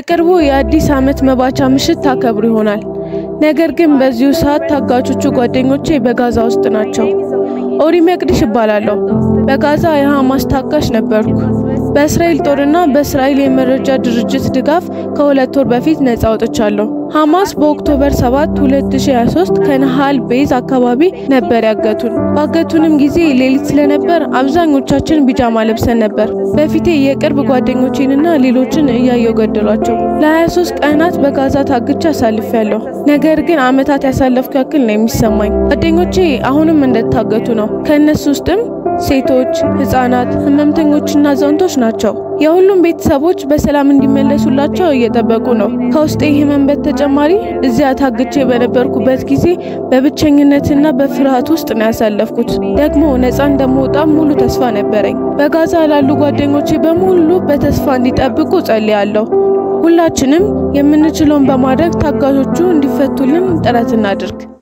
በቅርቡ የአዲስ ዓመት መባቻ ምሽት ታከብሩ ይሆናል። ነገር ግን በዚሁ ሰዓት ታጋቾቹ ጓደኞቼ በጋዛ ውስጥ ናቸው። ኦሪ መቅዲሽ እባላለሁ። በጋዛ የሐማስ ታጋሽ ነበርኩ። በእስራኤል ጦርና በእስራኤል የመረጃ ድርጅት ድጋፍ ከሁለት ወር በፊት ነጻ ወጥቻለሁ። ሐማስ በኦክቶበር 7 2023 ከነሃል ቤዝ አካባቢ ነበር ያገቱን። ባገቱንም ጊዜ ሌሊት ስለነበር አብዛኞቻችን ቢጃማ ለብሰን ነበር። በፊቴ የቅርብ ጓደኞቼንና ሌሎችን እያየው ገደሏቸው። ለ23 ቀናት በጋዛ ታግቻ አሳልፌያለሁ። ነገር ግን ዓመታት ያሳለፍኩ ያክል ነው የሚሰማኝ። ጓደኞቼ አሁንም እንደታገቱ ነው። ከእነሱ ውስጥም ሴቶች፣ ህጻናት፣ ህመምተኞችና አዛውንቶች ናቸው። የሁሉም ቤተሰቦች በሰላም እንዲመለሱላቸው እየጠበቁ ነው። ከውስጤ ህመም በተጨማሪ እዚያ ታግቼ በነበርኩበት ጊዜ በብቸኝነትና በፍርሃት ውስጥ ነው ያሳለፍኩት። ደግሞ ነፃ እንደምወጣ ሙሉ ተስፋ ነበረኝ። በጋዛ ላሉ ጓደኞቼ በሙሉ በተስፋ እንዲጠብቁ ጸልያለሁ። ሁላችንም የምንችለውን በማድረግ ታጋቾቹ እንዲፈቱልን ጥረት እናድርግ።